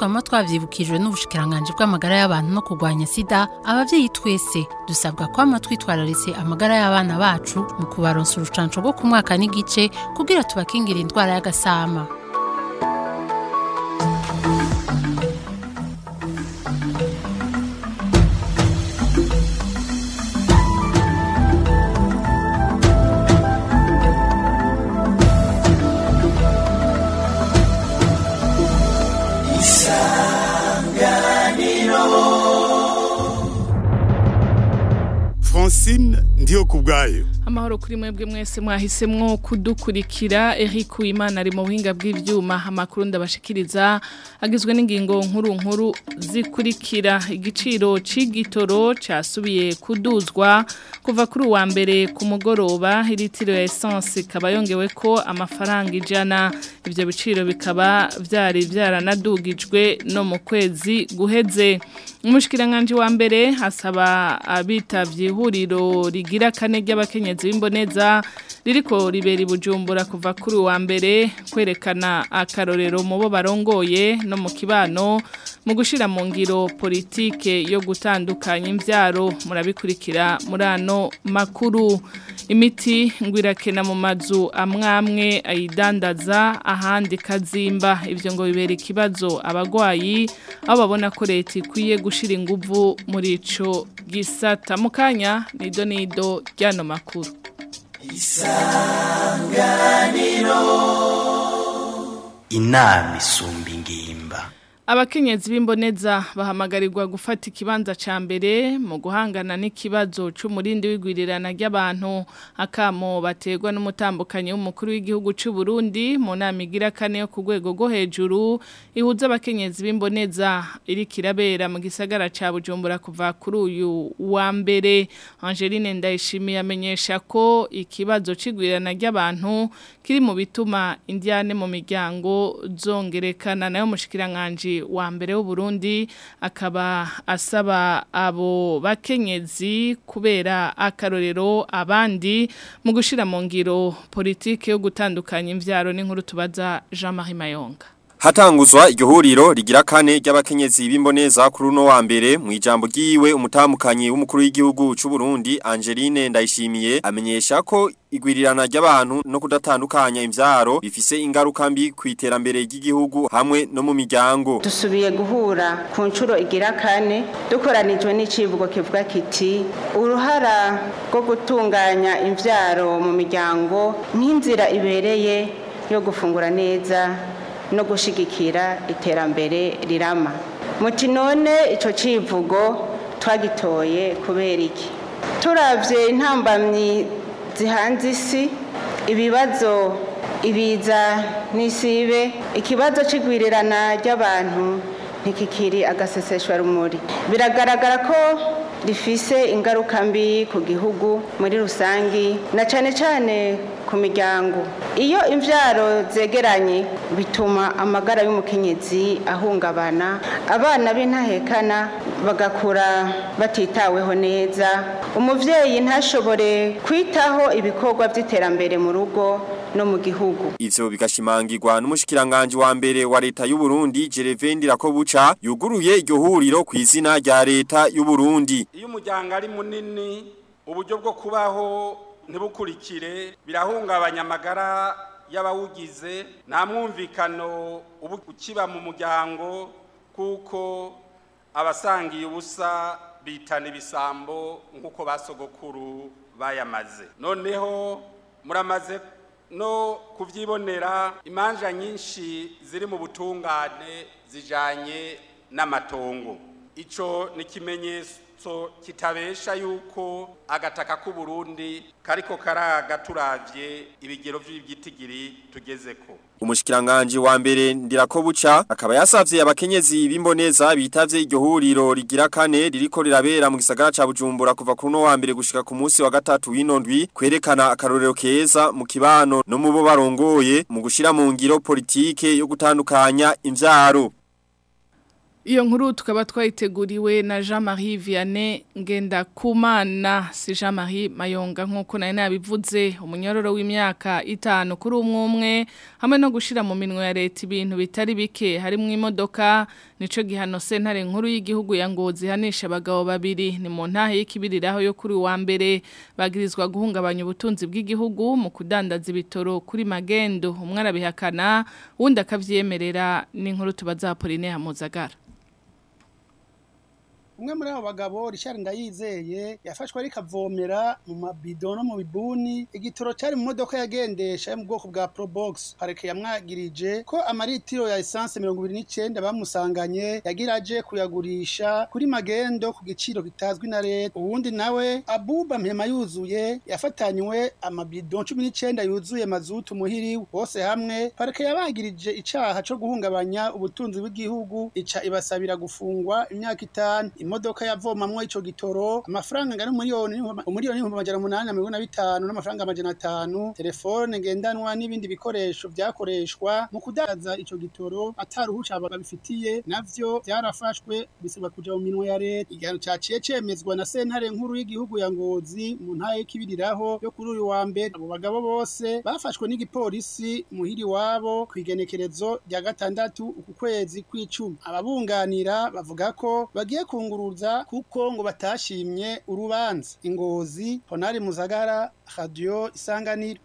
twama twavyibukijwe n'ubushikiranganje bw'amagara y'abantu no kurwanya sida abavyeyi twese dusabwa kwama twitwararitse amagara y'abana bacu mu kubaronsa urucanco rwo ku mwaka n'igice kugira tubakingira indwara y'agasama Francine ndiyo kubwayo amahoro kuri mwebwe mwese mwahisemwo kudukurikira Eric Uwimana ari mu buhinga bw'ivyuma amakuru ndabashikiriza agizwe n'ingingo nkuru nkuru zikurikira igiciro c'igitoro casubiye kuduzwa kuva kuri uwa mbere ku mugoroba litiro ya essence ikaba yongewe ko amafaranga ijana ivyo biciro bikaba vyari vyaranadugijwe no mu kwezi guheze umushikiranganje wa mbere hasaba abitavye ihuriro rigira kane ry'abakenyezi b'imboneza ririko ribera ibujumbura kuva kuri uwa mbere kwerekana akarorero mu bo barongoye no mu kibano mu gushira mu ngiro politike yo gutandukanya imvyaro murabikurikira muri ano makuru imiti ngwirakena mu mazu amwamwe ayidandaza ahandi kazimba ivyo ngo bibera ikibazo abagwayi aho babona ko leta ikwiye gushira inguvu muri ico gisata mu kanya nido nido ryano makuru inama isumba ingimba Abakenyezi b'imboneza bahamagarirwa gufata ikibanza ca mbere mu guhangana n'ikibazo c'umurindi w'igwirirana ry'abantu akamo bategwa n'umutambukanyi w'umukuru w'igihugu c'u Burundi mu nama igira kane yo ku rwego rwo hejuru ihuza abakenyezi b'imboneza iri kirabera mu gisagara ca Bujumbura kuva kuri uyu wa mbere Angeline Ndayishimiye amenyesha ko ikibazo c'igwirirana ry'abantu kiri mu bituma indiane mu miryango zongerekana nayo mushikiranganje wa mbere w'uburundi akaba asaba abo bakenyezi kubera akarorero abandi mu gushira mu ngiro politike yo gutandukanya imvyaro n'inkuru tubaza Jean-Marie Mayonga Hatanguzwa iryo huriro rigira kane ry'abakenyezi b'imboneza kuri uno wa mbere mu ijambo ryiwe umutamukanyi w'umukuru w'igihugu c'u Burundi Angeline Ndayishimiye amenyesha ko igwirirana ry'abantu no kudatandukanya imvyaro bifise ingaruka mbi ku iterambere ry'igihugu hamwe no mu miryango dusubiye guhura ku nshuro igira kane dukoranijwe n'icivugo kivuga kiti uruhara rwo gutunganya imvyaro mu miryango nk'inzira ibereye yo gufungura neza no gushigikira iterambere rirama muti none ico civugo twagitoye kubera iki turavye intambamyi zihanze isi ibibazo ibiza n'isibe ikibazo c'igwirirana ry'abantu ntikikiri agaseseshwa rumuri biragaragara ko rifise ingaruka mbi ku gihugu muri rusangi na cane cane ku miryango iyo imvyaro zegeranye bituma amagara y'umukenyezi ahungabana abana b'intahekana bagakura batitaweho neza umuvyeyi ntashobore kwitaho ibikorwa vy'iterambere mu rugo no mu gihugu ivyo bigashimangirwa n'umushikiranganje wa mbere wa leta y'u Burundi Jerevendi Rakobuca yuguruye iryo huriro ku izina rya leta y'u Burundi iyo umuryango ari munini uburyo bwo kubaho ntibukurikire birahungabanya amagara y'abawugize nta mwumvikano uba ukiba mu muryango kuko abasangiye ubusa bitana ibisambo nk'uko basogokuru bayamaze noneho muramaze no kubyibonera imanja nyinshi ziri mu butungane zijanye n'amatongo ico ni ikimenyetso kitabesha yuko agataka k'u Burundi kariko karaga turavye ibigero vy'ibyitigiri tugezeko umushikiranganje wa mbere ndirakobuca akaba yasavye abakenyezi b'imboneza bitavye iryo huriro rigira kane ririko rirabera mu gisagara ca Bujumbura kuva kuri no wa mbere gushika ku munsi wa gatatu w'inondwi kwerekana akarorero keza mu kibano no mu bo barongoye mu gushira mu ngiro politike yo gutandukanya imvyaro Iyo nkuru tukaba twayiteguriwe na Jean-Marie Vianney Ngendakumana si Jean-Marie Mayonga nkuko nari nabivuze umunyororo w'imyaka itanu kuri umwe umwe hamwe no gushira mu minwe ya leta ibintu bitari bike harimo imodoka nico gihano sentare nkuru y'igihugu ya Ngozi hanisha abagabo babiri ni mu ntahe y'ikibiriraho yo kuri wa mbere bagirizwa guhungabanya ubutunzi bw'igihugu mu kudandaza ibitoro kuri magendo umwe arabihakana wundi akavyemerera n'inkuru tubaza Pauline Hamuzagara umwe muri abo bagabo Richard Ndayizeye yafashwe ariko avomera mu mabido no mu bibuni igitoro cyari mu modoka yagendesha yo mu bwoko bwa Probox pareke yamwagirije ko amaritiro ya essence 29 bamusanganye yagiraje kuyagurisha kuri magendo ku giciro kitazwi na leta uwundi nawe Abuba Mpema yuzuye yafatanywe amabido 19 yuzuye mazutu muhiri bose hamwe pareke yabagirije icaha cyo guhungabanya ubutunzi bw'igihugu ica ibasabira gufungwa imyaka itanu imodoka yavomamwo ico gitoro amafaranga ngana umuriyoni umuriyoni n'ibihumbi amajana umunani na mirongo na bitanu n'amafaranga amajana atanu telefone ngendanwa n'ibindi bikoresho vyakoreshwa mu kudandaza ico gitoro ataruhusha babifitiye navyo vyarafashwe bisabwa kuja mu minwe ya leta igihano caciye cemezwa na sentare nkuru y'igihugu ya ngozi mu ntara y'ikibiriraho yo kuri uyu wa mbere abo bagabo bose bafashwe n'igipolisi muhiri wabo kw'igenekerezo rya gatandatu uku kwezi kw'icumi ababunganira bavuga ko bagiye kungu kunguruza kuko ngo batashimye urubanza ingozi honari muzagara radio isanganiro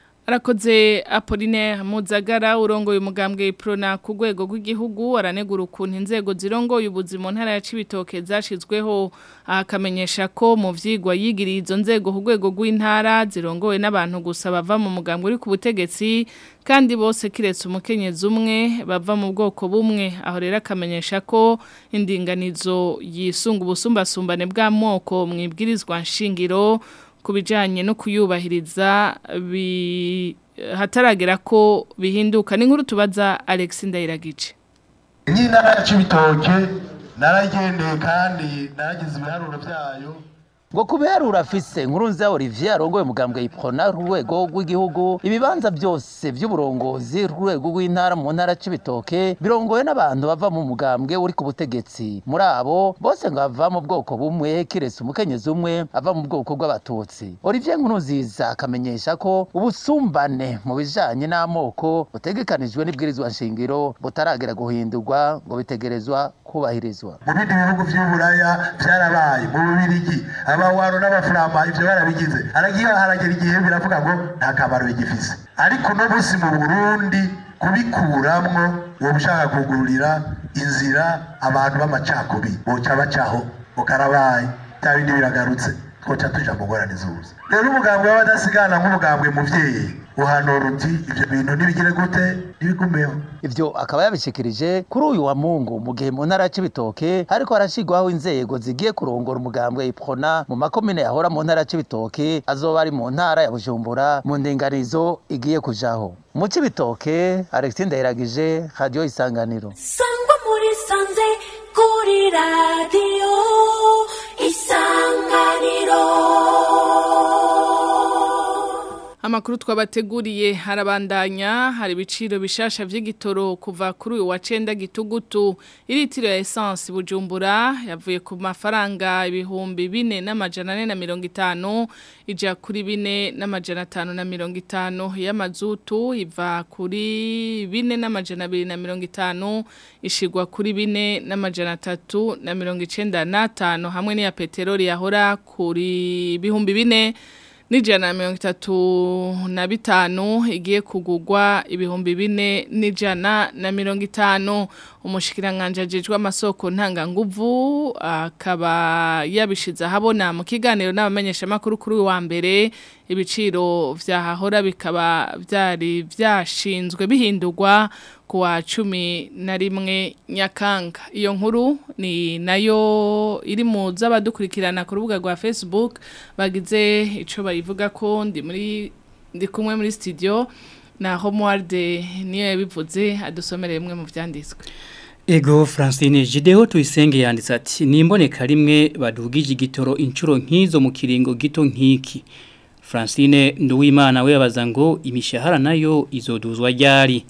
Arakoze Apollinaire Muzagara urongoye umugambwe Prona ku rwego rw'igihugu aranegura ukuntu inzego zirongoye ubuzima ntara ya Cibitoke zashizweho akamenyesha ko mu vyigwa yigiriye izo nzego ku rwego rw'intara zirongoye n'abantu gusa bava mu mugambwe uri ku butegetsi kandi bose kiretse umukenyezi umwe bava mu bwoko bumwe aho rero akamenyesha ko indinganizo yisunga ubusumbasumbane bw'amoko mwibwirizwa nshingiro kubijanye no kuyubahiriza bi hataragera ko bihinduka ni nkuru tubaza Alex Ndayiragice Nyina ya Cibitoke naragendeye kandi naragize ibiharuro byayo ngo kubiharura afise nkurunziza Olivier arongoye umugambwe yiprona rwego rw'igihugu ibibanza byose by'uburongozi rwego rw'intara mu ntara c'ibitoke birongoye n'abantu bava mu mugambwe uri ku butegetsi muri abo bose ngo bava mu bwoko bumwe kiretse umukenyezi umwe ava mu bwoko bw'abatutsi Olivier nkurunziza akamenyesha ko ubusumbane mu bijanye n'amoko butegekanijwe n'ibwirizwa nshingiro butaragera guhindurwa ngo bitegerezwa kubahirizwa mu bindi bihugu vy'uburaya vyarabaye mu bubirigi abawaro n'abafurama ivyo barabigize haragiye haragera igihe biravuga ngo nta kamaro bigifise ariko no busi mu burundi kubikuramwo woba ushaka kugururira inzira abantu b'amacakubiri boca bacaho ukarabaye bya bindi biragarutse twoca tuja mu ngorane zuza rero umugambwe w'abadasigana nk'umugambwe muvyeyi uhanura uti ivyo bintu nibigire gute nibigumeho ivyo akaba yabishikirije kuri uyu wa mungu mu gihe mu ntara c'ibitoke hariko harashigwaho inzego zigiye kurongora umugambwe iprona mu makomine yahora mu ntara c'ibitoke azoba ari mu ntara ya bujumbura mu ndinganizo igiye kujaho mu c'ibitoke alexis ndayiragije radio isanganiro sangwa muri sanze kuri radio isanganiro Amakuru twabateguriye harabandanya hari ibiciro bishasha vy'igitoro kuva kuri uyu wa cenda gitugutu iritiro ya essence bujumbura yavuye ku mafaranga ibihumbi bine n'amajana ane na mirongo itanu ija kuri bine n'amajana atanu na mirongo itanu y'amazutu iva kuri bine n'amajana abiri na mirongo itanu ishigwa kuri bine n'amajana atatu na mirongo icenda n'atanu hamwe n'iya peteroli yahora kuri ibihumbi bine Nijana na mirongo itatu na bitanu igiye kugugwa ibihumbi bine nijana na mirongo itanu umushikiranganje ajejwe amasoko ntanganguvu akaba yabishize ahabona mu kiganiro n'abamenyesha makuru kuri wa mbere ibiciro vyahahora bikaba vyari vyashinzwe bihindurwa kuwa cumi na rimwe nyakanga iyo nkuru ni nayo iri mu z'abadukurikirana ku rubuga rwa facebook bagize icyo bayivuga ko ndi muri ndi kumwe muri studio na homuwarde niyo yabivuze adusomereye bimwe mu byanditswe Ego Francine Jideo tuyisenge yanditse ati nimboneka rimwe badugije igitoro inshuro nk'izo mu kiringo gito nk'iki Francine Nduwimana we yabaza ngo imishahara nayo izoduzwa ryari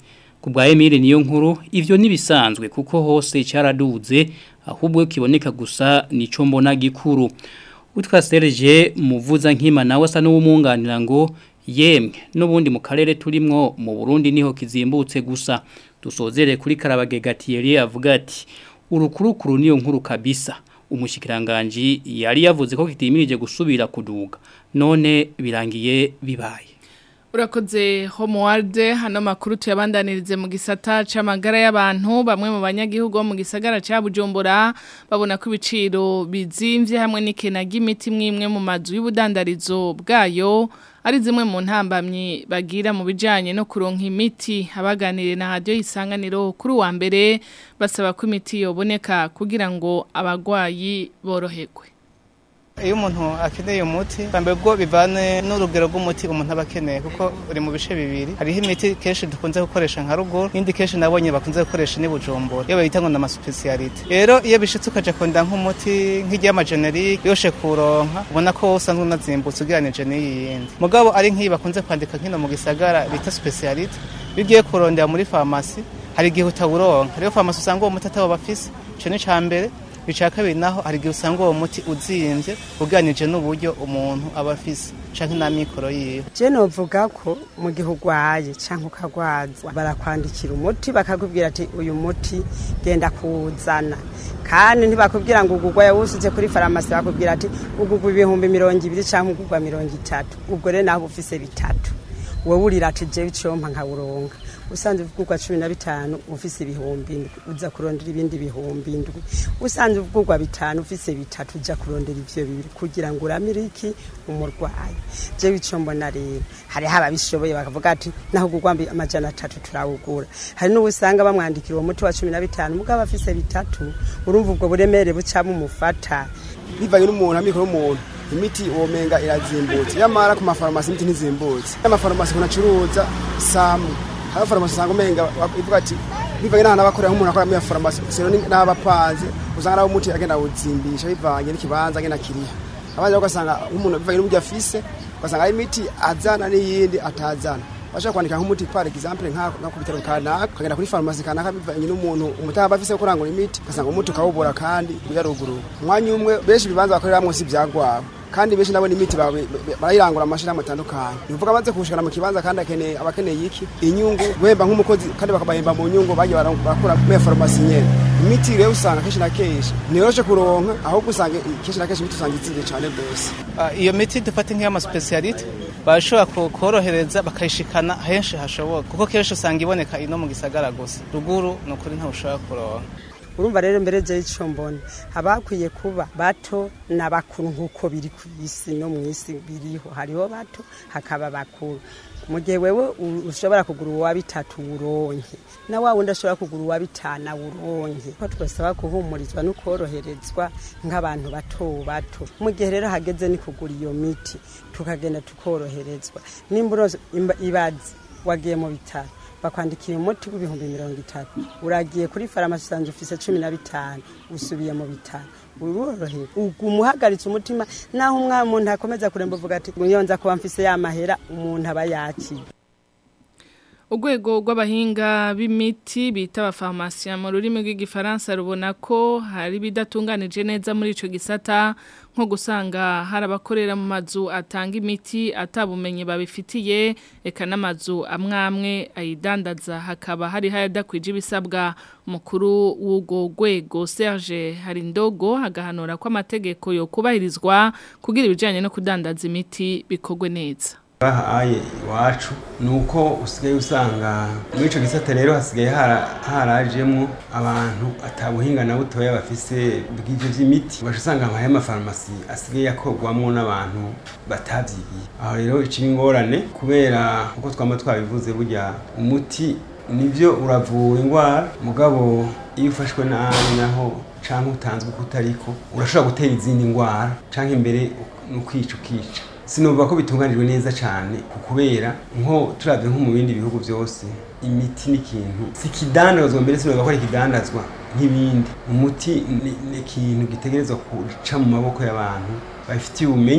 ku bwa Emile niyo nkuru ivyo nibisanzwe kuko hose cyaraduze ahubwo kiboneka gusa nico mbona gikuru utwa Serge muvuza nkima nawe asa n'uwumunganira ngo yemwe n'ubundi mu karere turimwo mu Burundi niho kizimbutse gusa dusozere kuri Karabage Gatieri avuga ati urukurukuru niyo nkuru kabisa umushikiranganje yari yavuze ko kitimirije gusubira kuduga none birangiye bibaye Urakoze homewarde hano makuru tuyabandanirize mu gisata c'amagara y'abantu bamwe mu banyagihugu bo mu gisagara ca Bujumbura babona ko ibiciro bizimvye hamwe n'ikena ry'imiti mwimwe mu mazu y'ubudandarizo bwayo ari zimwe mu ntambamyi bagira mu bijanye no kuronka imiti abaganire na radio isanganiro kuri wa mbere basaba ko imiti yoboneka kugira ngo abagwayi boroherwe iyo umuntu akeneye umuti mbere bwo bivane n'urugero rw'umuti umuntu aba akeneye kuko uri mu bice bibiri hariho imiti kenshi dukunze gukoresha nka ruguru n'indi kenshi nabonye bakunze gukoresha ni bujumbura iyo bayita ngo ni amasupesiyalite rero iyo bishitse ukaja kunda nk'umuti nk'iry'amajenerike yoshe kuronka ubona ko usanzwe unazimbutse ugereranije n'iyi yindi mugabo ari nk'iyi bakunze kwandika nkino mu gisagara bita supesiyalite iyo ugiye kurondera muri farumasi hari igihe utawuronka rero farumasi usanga uwo muti atabo bafise ico ni ca mbere bica kabiri naho hari igihe usanga uwo muti uzimbye uganije n'uburyo umuntu aba afise canke n'amikoro yiwe je novuga ko mu gihe urwaye canke ukagwazwa barakwandikira umuti bakakubwira ati uyu muti genda kuwuzana kandi ntibakubwira ngo ugugwa yawusize kuri farumasi bakubwira ati ugugwa ibihumbi mirongo ibiri canke ugugwa mirongo itatu ubwo rero naho ufise bitatu wowe urira ati jewe icompa nkawuronka usanze uvugurwa cumi na bitanu ufise ibihumbi indwi uza kurondera ibindi bihumbi indwi usanze uvugurwa bitanu ufise bitatu uja kurondera ivyo bibiri kugira ngo uramire iki umurwayi jewe ico mbona rero hariho ababishoboye bakavuga ati naho ugurwa amajana atatu turawugura hari n'ubusanga bamwandikira uwo muti wa cumi na bitanu mugabo afise bitatu urumva ubwo buremere buca bumufata bivanye n'umuntu amikoro y'umuntu imiti womenga irazimbutse yamara ku mafarumasi imiti ntizimbutse amafarumasi kunacuruza samu hari farumasi usanga umenga ivuga ati bivanye n'ahantu abakorera nk'umuntu akora muri farumasi sero n'abapanze usanga ari umuti agenda awuzimbisha bivanye n'ikibanza agenda kiriha abandi ugasanga nk'umuntu bivanye n'uburyo afise ugasanga hari imiti azana n'iyindi atazana bashaka kwandika nk'umuti par exemple nka ku bitaro kanaka ukagenda kuri farumasi kanaka bivanye n'umuntu umutaba afise wo kurangura imiti ugasanga umuti ukawubura kandi uyaruguru umwanya umwe benshi ibibanza bakoreramwo si ivyagwabo kandi benshi nabona imiti barayirangura amashirahamwe atandukanye bivuga amaze kushikana mu kibanza kandi akeneye abakeneye iki inyungu guhemba nk'umukozi kandi bakabahemba mu nyungu bagiye barakora muri farumasi nyene imiti rero usanga kenshi na kenshi ntiyoroshe kuronka ahubwo usanga kenshi na kenshi imiti usanga izimvye cane rwose iyo miti dufate nk'iy'amasupesiyalite barashobora kukorohereza bakayishikana henshi hashoboka kuko kenshi usanga iboneka ino mu gisagara gusa ruguru ni ukuri ntushobora kuronka urumva rero mbere je ico mbona abakwiye kuba bato n'abakuru nkuko biri ku isi no mu isi biriho hariho bato hakaba bakuru mu gihe wewe ushobora kugura uwa bitatu uronke na wa wundi ashobora kugura uwa bitana uronke ko twasaba kuhumurizwa no koroherezwa nk'abantu bato bato mu gihe rero hageze ni kugura iyo miti tukagenda tukoroherezwa nimba ibazi wagiye mu bitaro bakwandikira umuti w'ibihumbi mirongo itatu uragiye kuri farumasi usanzwe ufise cumi na bitanu usubiye mu bitaro urorohewe umuhagaritse umutima naho umwana umuntu akomeza kuremba uvuga ati nza kuba mfise ya mahera umuntu aba yakiye Urwego rw'abahinga b'imiti bita abafarumasiya mu rurimi rw'igifaransa rubona ko hari bidatunganije neza muri ico gisata nko gusanga hari abakorera mu mazu atanga imiti atabumenye babifitiye eka n'amazu amwamwe ayidandaza hakaba hari hayadakwije ibisabwa mukuru w'ubwo rwego Serge Harindogo agahanura ko amategeko yo kubahirizwa kugira ibijyanye no kudandaza imiti bikorwe neza bahaye iwacu ni uko usigaye usanga muri icyo gisate rero hasigaye harajemo abantu atabuhinga na butoya bafise bw'ibyo by'imiti ubasha usanga amahe y'amafarumasi asigaye akorwamo n'abantu batabyigiye aho rero iciye ingorane kubera uko twaba twabivuze burya umuti nibyo uravura indwara mugabo iyo ufashwe nabi naho cyangwa utanzwe uko utariko urashobora gutera izindi ndwara cyangwa imbere ni ukwica ukica sinumva ko bitunganijwe neza cyane kubera nko turabye nko mu bindi bihugu byose imiti ni ikintu si ikidandazwa mbere sinumva ko ari ikidandazwa nk'ibindi umuti ni ikintu gitegerezwa guca mu maboko y'abantu babifitiye ubumenyi ku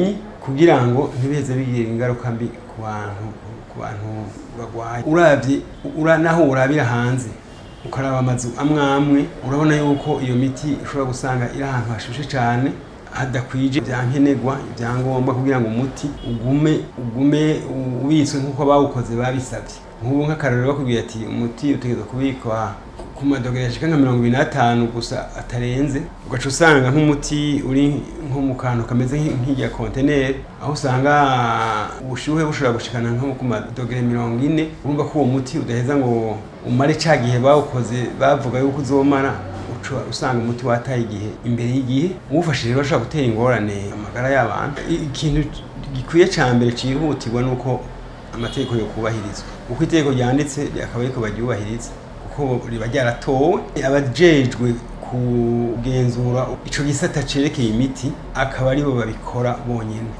kugira ngo ntibiheze bigira ingaruka mbi ku bantu ku bantu bagwaye uravye ura naho urabira hanze ukaraba amazu amwe amwe urabona yuko iyo miti ushobora gusanga iri ahantu hashushe cyane hadakwije ibyankenerwa ibyangombwa kugira ngo umuti ugume ugume ubitswe nk'uko bawukoze babisabye nk'ubu nk'akarorero bakubwira ati umuti utegerezwa kubikwa ku madogere yashika nka mirongo ibiri n'atanu gusa atarenze ugaca usanga nk'umuti uri nko mu kantu kameze nk'irya konteneri aho usanga ubushyuhe bushobora gushikana nko ku madogere mirongo ine urumva ko uwo muti udaheza ngo umare cya gihe bawukoze bavuga yuko uzomara uca usanga umuti wataye igihe imbere y'igihe uwufashije rero ashobora gutera ingorane amagara y'abantu ikintu gikwiye cya mbere cyihutirwa ni uko amategeko yo kubahirizwa uko itegeko ryanditse akaba ariko baryubahiriza kuko riba ryaratowe abajejwe kugenzura ico gisata cerekeye imiti akaba aribo babikora bonyene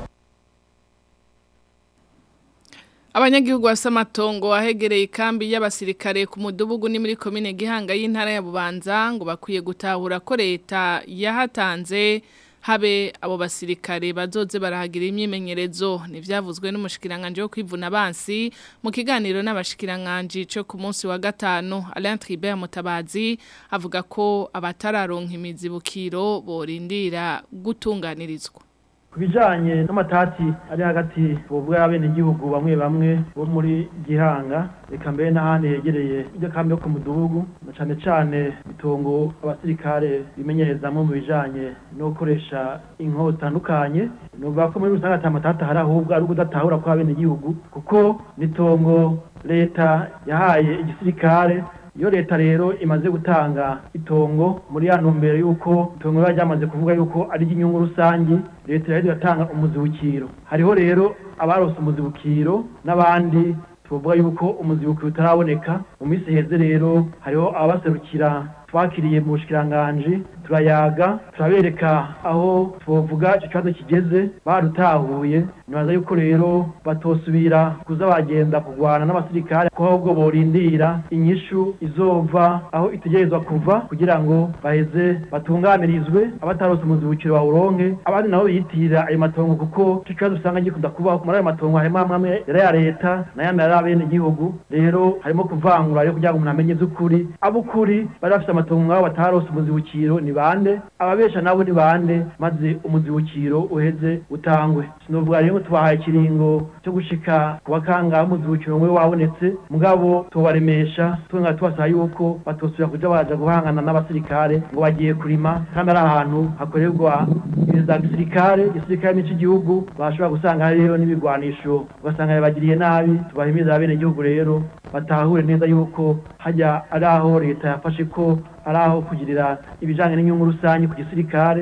Abanyagihugu basa amatongo ahegereye ikambi y'abasirikare ku mudugudu ni muri komine Gihanga y'intara ya Bubanza ngo bakwiye gutahura ko leta yahatanze habe abo basirikare bazoze barahagira imyimenyerezo nivyavuzwe n'umushikiranganje wo kwivuna abansi mu kiganiro n'abashikiranganje cyo ku munsi wa gatanu Alain Tribert Mutabazi avuga ko abatararonka imizibukiro borindira gutunganirizwa kubijanye n'amatati ari hagati bovuga abenegihugu bamwe bamwe bo muri Gihanga reka mbere n'ahandi hegereye iryo kambi yo ku mudugudu na cane cane itongo abasirikare bimenyerezamwo mu bijanye no gukoresha inko zitandukanye nuvuga ko muri rusange ata matati ahari ahubwo ari ukudatahura kw'abenegihugu kuko n'itongo leta yahaye igisirikare iyo leta rero imaze gutanga itongo muri ya ntumbero y'uko itongo riba ryamaze kuvuga yuko ari iry'inyungu rusange leta rero igatanga umuzibukiro hariho rero abarose umuzibukiro n'abandi tuvuga yuko umuzibukiro utaraboneka mu minsi iheze rero hariho ababaserukira twakiriye mu bushikiranganje turayaga turabereka aho twovuga icyo kibazo kigeze barutahuye nibaza yuko rero batosubira kuza bagenda kurwana n'abasirikare ko ahubwo borindira inyishu izova aho itegerezwa kuva kugira ngo baheze batunganirizwe abatarose umuzibukiro bawuronke abandi nabo biyitirira ayo matongo kuko icyo kibazo usanga gikunda kubaho muri ayo matongo harimo amwe amwe yari ya leta n'ayandi yari abene igihugu rero harimo kuvangura rero kugira ngo umuntu amenye iby'ukuri ab'ukuri bari bafite amatongo ngabo batarose umuzibukiro ni bande ababesha nabo ni bande maze umuzibukiro uheze utangwe sinovuga rero tubahaye ikiringo cyo gushika ku bakanga umuzibukiro we wabonetse mugabo tubaremesha tunga tubasaba yuko batosubira kuja baja guhangana n'abasirikare ngo bagiye kurima kandi ari ahantu hakorerwa ibintu za gisirikare igisirikare n'ico igihugu bashobora gusanga hariyo n'ibigwanisho ugasanga bagiriye nabi tubahimiriza abene igihugu rero batahure neza yuko hajya ari aho leta yafashe ko ari aho kugirira ibijanye n'inyungu rusange ku gisirikare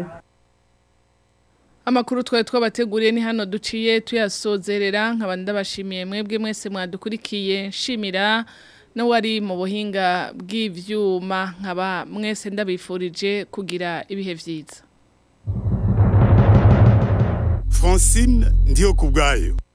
Amakuru twari twabateguriye ni hano duciye tuyasozerera nkaba ndabashimiye mwebwe mwese mwadukurikiye nshimira no wari mu buhinga bw'ivyuma nkaba mwese ndabifurije kugira ibihe vyiza Francine ndiyo kubgayo